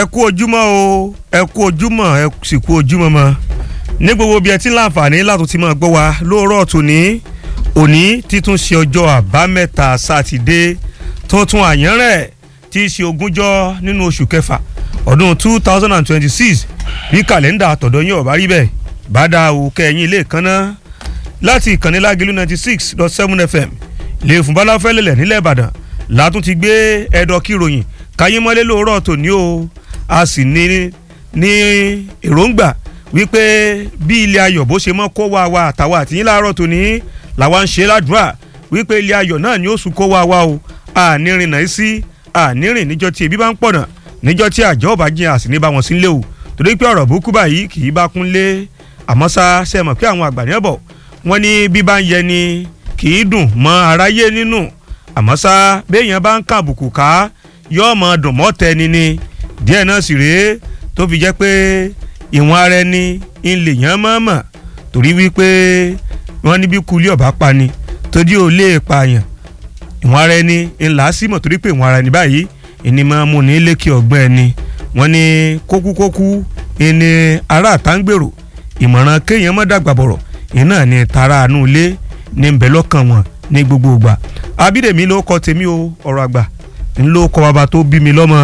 kú ojúmọ́ o ẹ kú ojúmọ́ ẹ sì kú ojúmọ́ mọ́ ní gbogbo bí ẹ ti ń láǹfààní láti ti máa gbọ́ wa lóòrọ̀ tòní òní títún ṣe ọjọ́ àbámẹ́ta sátidé tuntun àyànrẹ̀ tí í ṣe ogúnjọ́ nínú oṣù kẹfà ọdún two thousand and twenty-six bí kàlẹ́ndà àtọ̀dọ̀ yín ọ̀bá rí bẹ́ẹ̀ bá dá o kẹ́yìn ilé kan náà láti ìkànnì lágẹ̀lú ninety six dot seven fm lè fún balafẹ́lẹ́lẹ̀ nílẹ̀ ìbàdàn látún ti gbé ẹ̀dọ̀ kíròyìn káyé mọ́lé lóòrọ̀ tòní o a sì ní ní èròǹgbà wípé bí ilé ayọ̀ bó ṣe mọ́ kó wa wa àtàwọn àtìyín láàárọ̀ tòní làwa ń ṣe ládùúrà wípé ilé ayọ̀ náà ni ó sùn kó wa wa o ànírin náà sí ànírin níjọ́ tí ebi bá ń pọ̀nà níjọ́ tí àjọ ọba jìn àsì ní bá wọn sí ń lé o torí pé ọ̀rọ̀ burúkú báyìí kì í bá kún lé àmọ́ sá ṣe mọ̀ pé àwọn àgbà ní ẹ̀bọ̀ wọ́n ní bí bá ń yẹ ni kì í dùn mọ́ aráyé nínú àmọ́ sá béèyàn bá ń kàbùkù ká yóò mọ dùn mọ́ tẹni ni díẹ̀ náà sì rèé tó fi jẹ́ pé ìwọ̀n ara ẹni ń lè yàn mọ́mọ́ torí wípé wọ́n ní bí kulí ọ̀bá pa ni torí ò lè pààyàn ìwọ̀n ara ẹni ńlá sí mọ̀ torí pé ìwọ̀n ara ẹni báyìí ìní máa mú ní lékè ọgbọ́n ẹni wọ́n ní kókúkókú ìní ará àtàǹgbèrò ìmọ̀ràn kéèyàn mọ́ dàgbà bọ̀rọ̀ iná ní tara àánú ilé ní nbẹ lọ́kàn wọn ní gbogbo ìgbà abídèmí ló kọ tèmi o ọ̀rọ̀ àgbà ńlọ kọ bàbá tó bí mi lọ́mọ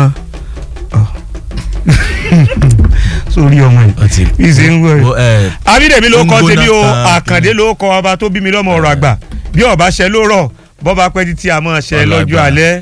sórí ọmọ yìí ìṣe ń wọ ẹ abídèmí ló kọ tèmi o àkàndé ló kọ bàbá tó bí mi lọ́mọ ọ̀rọ̀ àgbà bí ọba ṣe ló rọ̀ bọ́ba pẹ́ títí a máa ṣe lọ́jọ́ alẹ́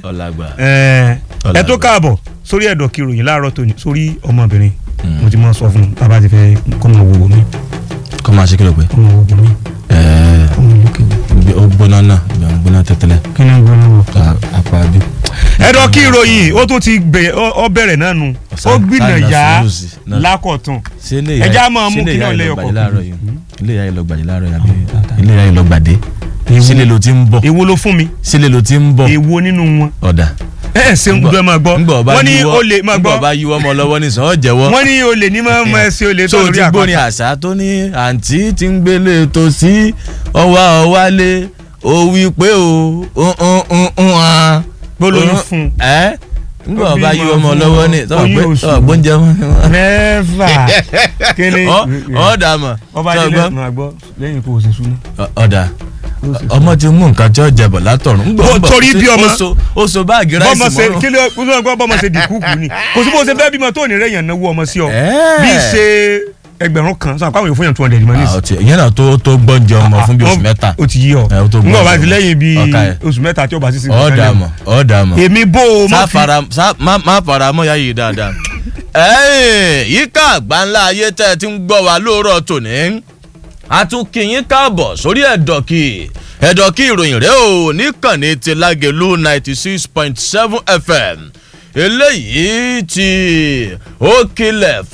ẹ tó káàbọ̀ sórí ẹ̀dọ̀ kìròyìn láàárọ̀ tòní sórí ọmọbìnrin mo ti máa sọ fún un tábà ti fẹ́ kọ́ máa wò wò mí. kọ́ máa ṣe kí ló pé. kọ́ máa wò wò mí. ọmọ ìlú kejì. ó gbóná náà ìgbà ń gbóná tẹ́tẹ́lẹ̀. kí ni gbóná wọ. apá bí. ẹ̀dọ̀ kìròyìn ó tún ti gbẹ ọ bẹ̀rẹ̀ náà nu ó gbìnà yá lákọ̀tún ẹja máa mú kí náà lẹ́yọ̀ kọ̀ọ̀kan. ilé ìyá yìí lọ gbàdé láàárọ̀ yàbí ilé ìyá yìí lọ gbàdé sílẹ̀ ló ti ń bọ̀ èwo ló fún mi sílẹ̀ ló ti ń bọ̀ èwo nínú wọn. ọ̀dà ẹ ẹ ṣe ń gbọ́ ẹ máa gbọ́ wọ́n ní olè máa gbọ́ ngbọ̀ bá yíwọ́ ọmọ lọ́wọ́ ní sàn ọ́ jẹ́wọ́. wọ́n ní olè ní máa mọ ẹsẹ̀ olè tó tó lórí ti gbóni àpáta. àṣà tó ní àǹtí tí ń gbélé tó sí ọwá ọwálé ó wí pé o ń hàn. gbólóyún fún un. ẹ ngbọ̀ Ó bá bímọ yíwọ́ ọmọ fún lọ́wọ́ ní oyún oṣù. ọgbọ́njẹ wọn. mẹ́fà kíni ọ̀dà mọ̀ ọba ilé sọgbọ́n máa gbọ́ lẹ́yìn kó o ṣe súná. ọ̀dà ọmọ ti mú nǹkan tí ó jẹbọ látọ̀run. Ngbọ̀ Ó ń bọ̀ torí sí- bí ọmọ. ó so- ó so báàgì ráìsì bọ́mọ ṣe mọ́rùn. kí ló kó sọ pé bọ́mọ ṣe dìkúkú ni kò sí bó ṣe fẹ́ bímọ tó ní rẹ̀ yàn náwó ọmọ sí ọ Ẹ́ẹ̀. bí ṣe ẹgbẹ̀rún kan sọ àpáwọn èèyàn fún yàn two hundred mọ́ Ah, nísì. ó ti- ìyẹn náà tó tó gbọ́njẹ ọmọ fún bí oṣù mẹ́ta. ó ti yí ọ Ẹ, ó tó ngbọ gbọ́ bá ti ọmọ. lẹ́yìn bíi Ọ̀ka ẹ̀. oṣù mẹ́ta tí ó bá sì sí ọ̀dà mọ̀ ọ̀dà mọ̀. èmi bó o má sá fi fara sá má má fara mọ́ ya yìí dáadáa. ẹ̀ẹ́n yíká àgbáńlá ayé tẹ́ ẹ ti ń gbọ́ wa lóòrọ̀ tòní. a tún kí yín káàbọ̀ sórí ẹ̀dọ̀kì ẹ̀dọ̀kì ìròyìn rẹ̀ ò níkànnì ti lágẹ̀lú ninety six point seven fm eléyìí tí ó kilẹ̀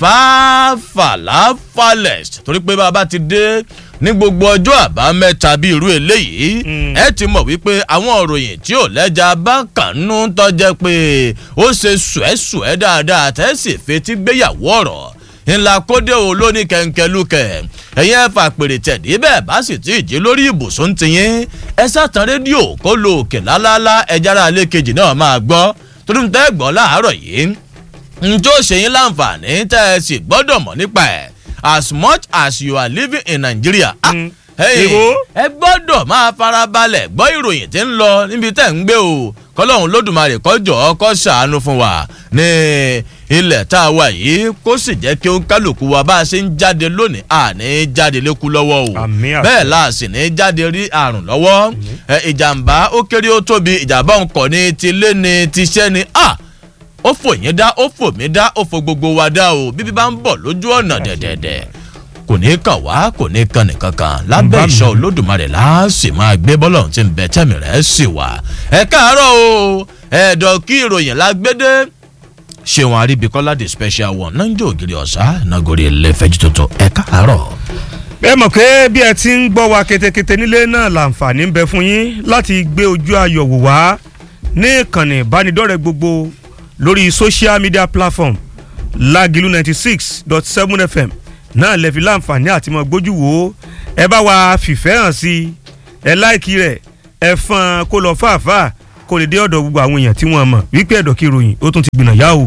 fàáfàlàfàlẹ̀ torí pé bàbá ti dé ní gbogbo ọjọ́ àbámẹ́ta bíi irú eléyìí ẹ ti mọ̀ wípé àwọn òròyìn tí ò lẹ́jà bá kànú tọ́jẹ́ pé ó ṣe sùẹ́sùẹ́ dáadáa tẹ́sí fetí gbéyàwó ọ̀rọ̀ ńlá kódé o lóní kẹ̀ǹkẹ̀lúkẹ̀ ẹ̀yin ẹ̀ fà pèrè tẹ̀dí bẹ́ẹ̀ bá sì ti jí lórí ibùsùn tiyín ẹ sàtàn rédíò kó lo òkè lálálá ẹjára alẹ́ kejì náà máa gbọ́ torí ń tẹ́ gbọ́ láàárọ̀ yìí njó ṣe yín láǹfààní tẹ́ ẹ sì gbọ́dọ̀ mọ̀ nípa ẹ̀ as much as you are living in Nigeria. ah, Mm. hey, Èwo? ẹ gbọ́dọ̀ máa farabalẹ̀ gbọ́ ìròyìn tí ń lọ níbi tẹ́ ń gbé o kọ́lọ́hún lódùmarè kọjọ́ kó ṣàánú fún wa ní ilẹ̀ tá a wà yìí kó sì jẹ́ kí ó kálukú wa bá a ṣe ń jáde lónìí àní jáde lékú lọ́wọ́ o Àmín àṣẹ. bẹ́ẹ̀ la sì ní jáde rí àrùn lọ́wọ́ ẹ, ìjàmbá ó kéré ó tóbi ìjàmbá òǹkọ̀ ni tilé ni tiṣẹ́ ni ah ó fò yín dá ó fò mí dá ó fò gbogbo wa dá o bíbí bá ń bọ̀ lójú ọ̀nà dẹ̀dẹ̀dẹ̀ kò ní kàn wá kò ní kàn nìkan kan lábẹ́ Bá mi. ìṣọ́ olódùmarè láàsì máa gbé bọ́lọ̀ tí ń bẹ tẹ́mi rẹ̀ sì wá. ẹ káàárọ̀ o ẹ̀ẹ́dọ̀ kí ìròyìn lágbédé ṣéwọn aríbikọ́lá the special one náà ń jẹ́ ògiri ọ̀sá nàgòrí ẹlẹ́fẹ̀jú tuntun ẹ káàárọ̀. ẹ mọ̀ pé bí ẹ ti ń gbọ́ wa ketekete nílé náà làǹfààní ń bẹ fún yín láti gbé ojú ayọ̀ wò wá ní ìkànnì ìbánidọ́rẹ̀ẹ́ gbogbo lórí social media platform lágìlú ninety six dot seven fm náà lè fi láǹfààní àti mọ̀ gbójú wò ó ẹ bá wa fìfẹ́ hàn sí i ẹ láìkí rẹ̀ ẹ fọn kó lọ fàáfàá kó lè dé ọ̀dọ̀ gbogbo àwọn èèyàn tí wọ́n mọ̀ wípé ẹ̀dọ̀ kí ìròyìn ó tún ti gbìnà yá o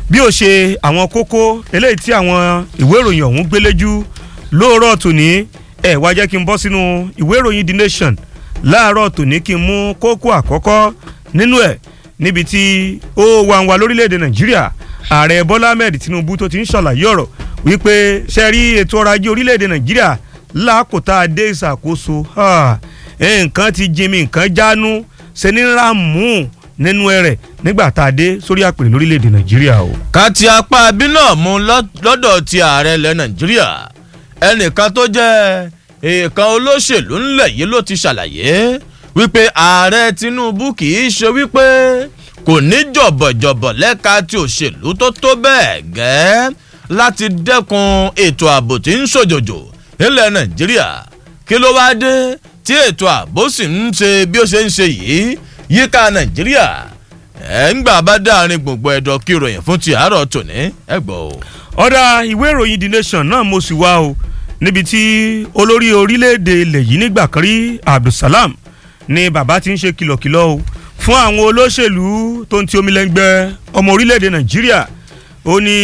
bí ó ṣe àwọn kókó eléyìí tí àwọn ìwé ìròyìn ọ̀hún gbéléjú lóòrọ̀ tòní ẹ̀ wá jẹ́ kí n bọ́ sínú ìwé ìròyìn the nation láàárọ̀ tòní kí n mú kókó àkọ́kọ́ nínú ẹ̀ níbi tí ó wà ń wà lórílẹ̀‐èdè nàìjíríà ààrẹ bọ́lá ahmed tinubu tó ti ń ṣàlàyé ọ̀rọ̀ wípé ṣe rí ètò ọrọ̀ ajé orílẹ̀‐èdè nàìjíríà lákòótá dé ìṣàkóso nǹkan ti jimi nǹkan jánu ṣe ní ràmú nínú ẹrẹ̀ nígbà tá a dé sórí àpèrè lórílẹ̀‐èdè nàìjíríà o. ká ti apá abí náà mú lọ́dọ̀ ti ààrẹ ilẹ̀ nàìjíríà ẹnìkan tó jẹ́ èèkan olóṣèlú ńlẹ̀ yìí ló ti ṣàlàyé wípé ààrẹ tinubu kì í ṣe wípé kò ní jọ̀bọ̀jọ̀bọ̀ lẹ́ka ti òṣèlú tó tó bẹ́ẹ̀ gẹ́ láti dẹ́kun ètò ààbò tí ń ṣòjòjò nílẹ̀ nàìjíríà kí ló wá dé tí ètò ààbò sì ń ṣe bí ó ṣe ń ṣe yìí yíká nàìjíríà ẹ̀ ń gbà bá dáàrin gbogbo ẹ̀dọ̀ kí ìròyìn fún ti àárọ̀ tòní ẹ̀ gbọ́ o. ọ̀dà ìwé ìròyìn the nation náà mo sì wá o níbi tí olórí orílẹ̀-èdè ilẹ̀ yìí nígbà kan rí abdulsalam ni bàbá ti ń ṣe kìlọ̀kìlọ̀ o fún àwọn olóṣèlú tó ń ti omi lẹ́ngbẹ́ ọmọ orílẹ̀-èdè nàìjíríà ó ní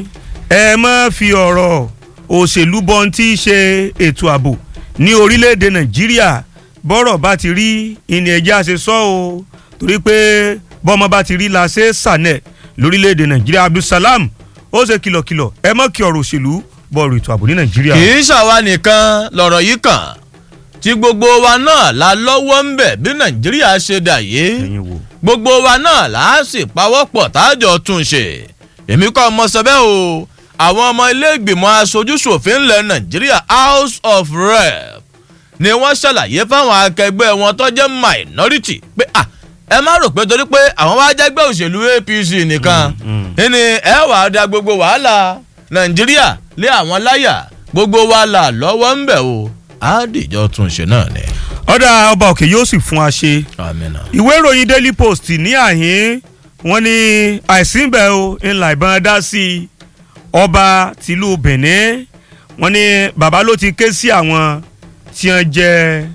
ẹ má fi ọ̀rọ̀ òṣèlú bọ́n tí í ṣe ètò ààbò ní orílẹ̀-èdè nàìjíríà bọ́rọ̀ bá ti rí ìní ẹ̀jẹ̀ àṣẹ sọ o torí pé bọ́mọ bá ti rí la ṣe sànẹ̀ lórílẹ̀-èdè nàìjíríà abdulsalam ó ṣe kìlọ̀kìlọ̀ ẹ má kí ọ̀rọ̀ òṣèlú bọ́ọ̀rù ètò ààbò ní nàìjíríà. kì í ṣàwa nìkan lọ̀rọ̀ yìí kàn tí gbogbo wa náà la lọ́wọ́ ń bẹ̀ bí nàìjíríà ṣe dà yìí gbogbo wa náà là á sì pawọ́pọ̀ tájọ tún ṣe èmi kọ́ ọmọ sọ bẹ́ẹ̀ o àwọn ọmọ ilé ìgbìmọ̀ aṣojúṣòfin ilẹ̀ nàìjíríà house of rep ni wọ́n ṣàlàyé fáwọn akẹgbẹ́ wọn tó jẹ́ minority pé ah ẹ má rò pé torí pé àwọn wá jẹ́gbẹ́ òṣèlú apc nìkan ni ẹ wàá da gbogbo wàhálà nàìjíríà lé àwọn láyà gbogbo wa là lọ́wọ́ ń bẹ̀ o àdìjọ tún ṣe náà ni. ọ̀dà ọba òkè yóò sì fún wa ṣe. amina. ìwé ìròyìn daily post ní àhín wọn ní àìsínbẹ̀ o ńlá ìbọn dá sí i ọba tìlú benin wọn ní bàbá ló ti ké sí àwọn tí wọn jẹ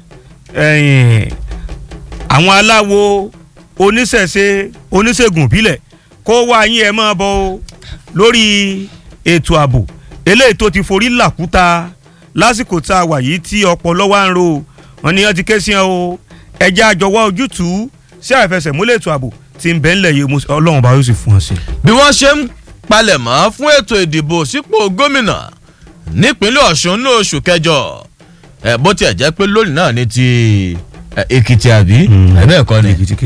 àwọn aláwo oníṣẹ̀ṣe oníṣègùn ìbílẹ̀ kó wá yín ẹ máa bọ̀ o lórí ètò ààbò eléyìí tó ti forí làkúta lásìkò tá a wà yìí tí ọpọlọ wa ń ro wọn ni wọn ti ké sí ẹ o ẹjẹ àjọwọ ojútùú sí àìfẹsẹ̀múlẹ̀ ètò ààbò tí ń bẹ́ ńlẹ̀ yìí ọlọ́run bá yóò sì fún ọ sí. bí wọ́n ṣe ń palẹ̀mọ́ fún ètò ìdìbò sípò gómìnà nípínlẹ̀ ọ̀ṣun ní oṣù kẹjọ ẹ̀ bó tiẹ̀ jẹ́ pé lónìí náà ní ti èkìtì àbí ẹ̀bẹ́ ẹ̀kọ́ ni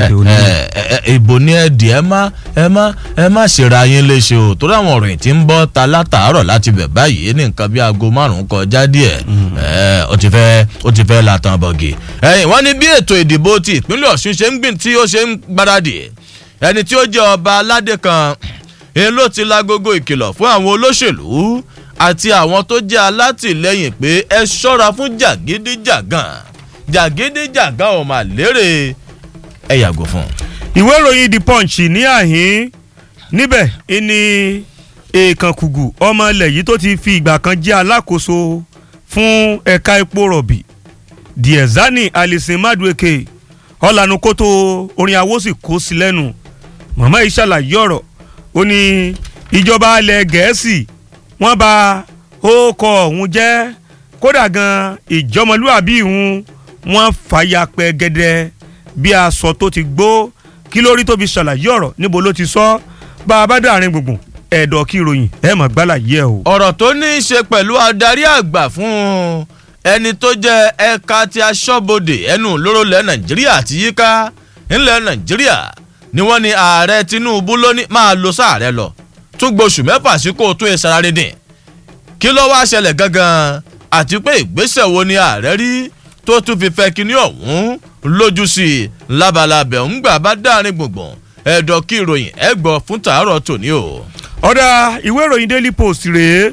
ìbò ní ẹ̀dì ẹ má ẹ má ẹ má ṣèrà yín léṣe o torí àwọn òròyìn tí ń bọ́ ta látàárọ̀ láti bẹ̀ báyìí ní nǹkan bí aago márùn-ún kọjá díẹ̀ ó ti fẹ́ ó ti fẹ́ latan bọ̀gì. ẹ̀yìn wọ́n ní bí ètò ìdìbò ti ìpínlẹ̀ ọ̀ṣun ṣe ń gbìn tí ó ṣe ń gbáradì ẹni tí ó jẹ́ ọba aládé kan èyí ló ti lágogo ìkìlọ̀ fún àwọn olóṣèlú àti àwọn tó jẹ́ alátìlẹyìn pé ẹ ṣọ́ra fún jàgídíjàgàn jàgídíjàgàn ò mà lérè ẹ yàgò fún. ìwé ìròyìn the punch ní àhín níbẹ̀ ni èèkànkùgù ọmọ ilẹ̀ yìí tó ti fi ìgbà kan jẹ́ alákòóso fún ẹ̀ka epo rọ̀bì diezani alison madueke ọ̀lànà kótó orin awósì kó sí lẹ́nu màmá yìí ṣàlàyé ọ̀rọ̀ ó ní ìjọba alẹ̀ gẹ̀ẹ́sì wọ́n ba ó kọ ọ̀hún jẹ́ kódà gan ìjọmọlúàbí ìhun wọ́n fàyà pẹ́gẹ́dẹ́ bí aṣọ tó ti gbó kí lórí tó fi ṣàlàyé ọ̀rọ̀ níbo ló ti sọ bá a bá dàrin gbùngbùn ẹ̀dọ̀ kí ìròyìn ẹ̀ mọ̀ gbálà yẹ o. ọ̀rọ̀ tó ní í ṣe pẹ̀lú adarí àgbà fún ẹni tó jẹ́ ẹ̀ka ti aṣọ́bodè ẹnu lóró lẹ̀ nàìjíríà àti yíká ńlẹ̀ nàìjíríà ni wọ́n ní ààrẹ tinubu ló ní máa lo sáàrẹ lọ tún gbóṣù mẹ́fà sí kó o tún ìsara dídìn kí ló wá ṣẹlẹ̀ gangan àti pé ìgbésẹ̀ wo ni ààrẹ rí tó tún fi fẹ́ kíní ọ̀hún lójú sí i labalábẹ̀ ń gbà bá dáàrin gbùngbùn ẹ̀dọ̀ kí ìròyìn ẹ̀ gbọ́ fún tàárọ̀ tòní o. ọ̀dà ìwé ìròyìn daily post rèé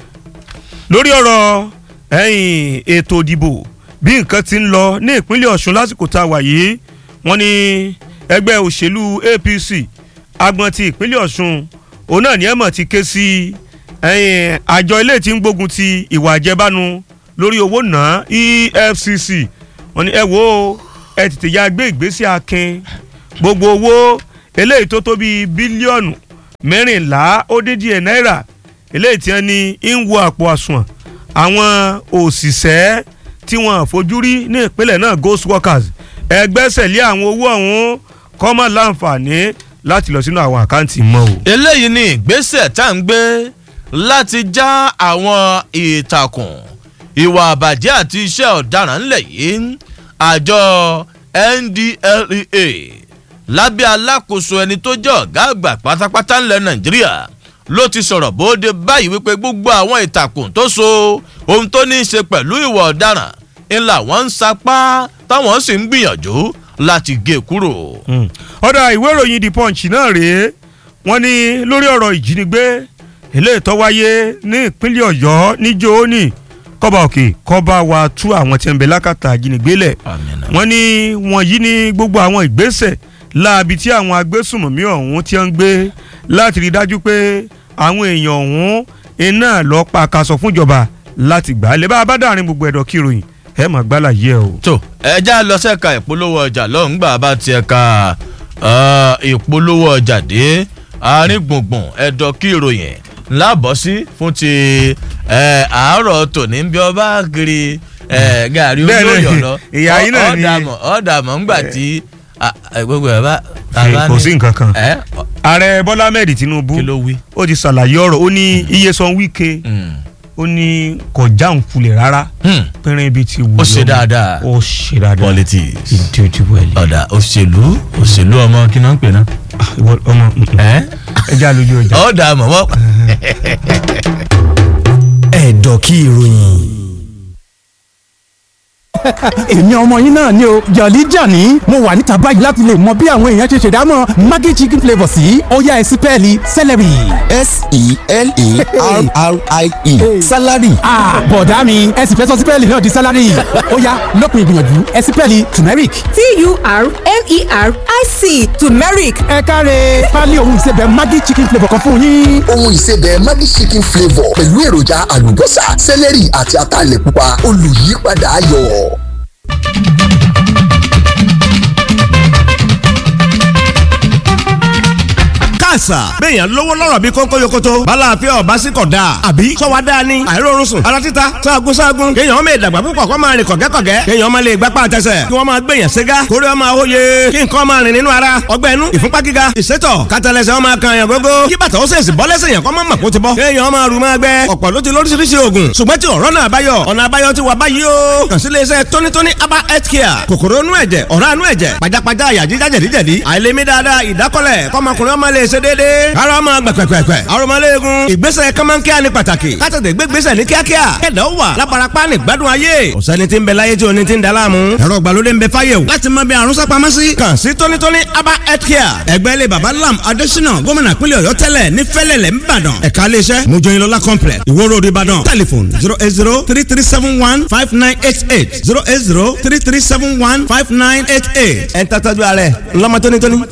lórí ọ̀rọ̀ ẹ̀yìn ètò ìdìbò bí nǹkan ti ń lọ ní ìpínlẹ̀ ọ̀ṣun lásìkò tá a wà yìí wọ́n ní ẹgbẹ́ òṣèlú apc agbọn ti ìpínlẹ̀ ọ̀ṣun òun náà ní ẹ̀mọ̀ ti ké sí ẹ̀yìn àjọ ilé tí ń gbógun ti ìwà àjẹbánu lórí owó náà efcc wọ́n ní ẹ wo ẹ tètè ya gbé ìgbésẹ̀ akin gbogbo owó eléyìí tó tó bíi bílíọ̀nù mẹ́rìnlá ó dín díẹ̀ náírà eléyìí tí wọ́n ní ń wo àpò àsùnwọ̀n àwọn òṣìṣẹ́ tí wọ́n fojú rí ní ìpínlẹ̀ náà ghost workers ẹgbẹ́sẹ̀ lé àwọn owó ọ̀hún kọ́mọ̀ láǹfààní láti lọ sínú àwọn àkáǹtì mọ́ o. eléyìí ni ìgbésẹ̀ tá à ń gbé láti já àwọn ìtàkùn ìwà àbàjẹ́ àti iṣẹ́ ọ̀daràn ńlẹ̀ yìí àjọ ndlea lábẹ́ alákòóso ẹni tó jẹ́ ọ̀gá àgbà pátápátá ńlẹ̀ nàìjíríà ló ti sọ̀rọ̀ bóde báyìí wípé gbogbo àwọn ìtàkùn tó so ohun tó ní í ṣe pẹ̀lú ìwà ọ̀daràn ńlá wọn ń sapá táwọn sì ń gbìyànjú láti gé kúrò. ọ̀dà ìwé ìròyìn the punch náà rèé wọ́n ní lórí ọ̀rọ̀ ìjínigbé eléyìí tó wáyé ní ìpínlẹ̀ ọ̀yọ́ níjó ní kọ́ba òkè kọ́ba wa tú àwọn tí ń bẹ lákàtà ìjínigbé lẹ̀ wọ́n ní wọ̀nyí ní gbogbo àwọn ìgbésẹ̀ láabi tí àwọn agbésùnmọ̀mí ọ̀hún ti ń gbé láti rí dájú pé àwọn èèyàn ọ̀hún iná lọ pa akaṣọ fúnjọba láti gbà á lè bá a bá dàrin gbogbo ẹ̀dọ̀ kí ìròyìn ẹ mà gbálà yẹ o. tó ẹja lọ sẹ́ka ìpolówó ọjà lọ́ngbà bá ti ẹ̀ka ìpolówó ọjà dé àárín gbùngbùn ẹ̀dọ̀ kí ìròyìn lábọ̀ sí fún ti àárọ̀ tòní bí ọba kiri gàrí olóyè ọ̀lọ́ ìyá yín náà ni ọ̀dàmọ̀ ọ̀dàmọ̀ ńgbà tí gbogbo ẹ̀ bá kò sí nǹkan kan ààrẹ bọ́lá ahmed tinubu kí ló wí. ó ti ṣàlàyé ọ̀rọ̀ ó ní iye san wíkẹ́ ó ní kò jáun kulẹ̀ rárá pẹ́rẹ́ ibi tí wù ó ṣe dáadáa ó ṣe dáadáa politics ìdí ojú wẹ̀lẹ̀. ọ̀dà òṣèlú òṣèlú ọmọ kí náà ń pè náà. ọmọ ẹ ẹ já lójú ọjà. ọ̀dà mọ̀mọ́. ẹ̀dọ̀ kí ìròyìn èmi ọmọ yín náà ni o jọ̀lí jàní mo wà níta báyìí láti lè mọ bí àwọn èèyàn ṣe ṣèdámọ̀ maggi chicken flavour sí ọ̀yá ẹ̀sìn pẹ́ẹ́lí celery. s-e-l-e-r-r-i-e salary. bọ̀dá mi ẹ̀sìn fẹ́ sọ sí pẹ́ẹ́lí náà di salary ọ̀yá lópin ìgbìyànjú ẹ̀sìn pẹ́ẹ́lí turmeric. t-u-r-m-e-r-i-c turmeric. ẹ káre pálí ohun ìsebẹ̀ maggi chicken flavour kan fún yín. ohun ìsebẹ̀ maggi chicken flavour pẹ̀lú èròjà àlùbọ́sà celery àti ataalẹ̀ pupa olùyípadà ayọ̀. àṣà. béèyàn lówó lọ́rọ̀ bí kónkó yokoto. bala àfẹ́ ọba sí kọ̀ dáa. àbí sọ́wa dáa ni. àìrórun sùn. ara títa sáàgùn sáàgùn. kéèyàn máa dàgbà púpọ̀ kó máa rìn kọ̀gẹ́kọ̀gẹ́. kéèyàn máa lè gbapá àtẹsẹ̀. kí wọ́n máa gbèyàn ségá. kórè ọmọ àwòye. kí nǹkan máa rìn nínú ara. ọgbẹ́ inú ìfúnpá gíga. ìsétọ̀ kátàlẹ́sẹ̀ ọmọ kan yàn gógó. kí bàtà ó sèṣì bọ́ lẹ́sẹ̀ yàn kọ́ máa mọ̀ kó ti bọ́. kéèyàn máa rù máa gbẹ. ọ̀pọ̀ ló ti lóríṣiríṣi oògùn. ṣùgbọ́n tí ọ̀rọ̀ náà báyọ̀. ọ̀nà àbáyọ ti wà báyìí o. kàn sí iléeṣẹ́ tónítóní aba health care. kòkòrò inú ẹ̀jẹ̀ ọ̀rá inú ẹ̀jẹ̀ pajápajá àyà jíjá jẹ̀díjẹ̀dí. àìlèmí dáadáa ìdákọ́lẹ̀ kọ́mọkùnrin ọmọ lè ṣe déédéé. ara ọmọ gbẹ̀pẹ̀pẹ̀pẹ̀. arọmọléegun. ìgbésẹ̀ kọ́mọ́nkíá ni pàtàkì. kátàtẹ̀ gbégbésẹ̀ ní kíákíá. kẹ̀dọ̀ wà lábarapá ní gbádùn ayé. ọ̀sẹ́ni tí ń bẹ láyé tí oní ti ń da láàmú. ẹ̀rọ ìgbàlódé ń bẹ fáyé o. láti mọ bí àrùn sápamọ́ sí. kàn sí tónítóní aba health care. ẹgbẹ́ ilé baba lam adésínà gómìnà pínlẹ̀ ọ̀yọ́ tẹ́lẹ̀ ní fẹ́lẹ̀lẹ̀ ńbàdàn. ẹ̀ka iléeṣẹ́ mojoyinlola complex ìwó road ìbàdàn. telephone zero eight zero three three seven one five nine eight eight zero eight zero three three seven one five nine eight eight. ẹ̀ ń tàtàjú ààrẹ ńlọmọ tónítóní.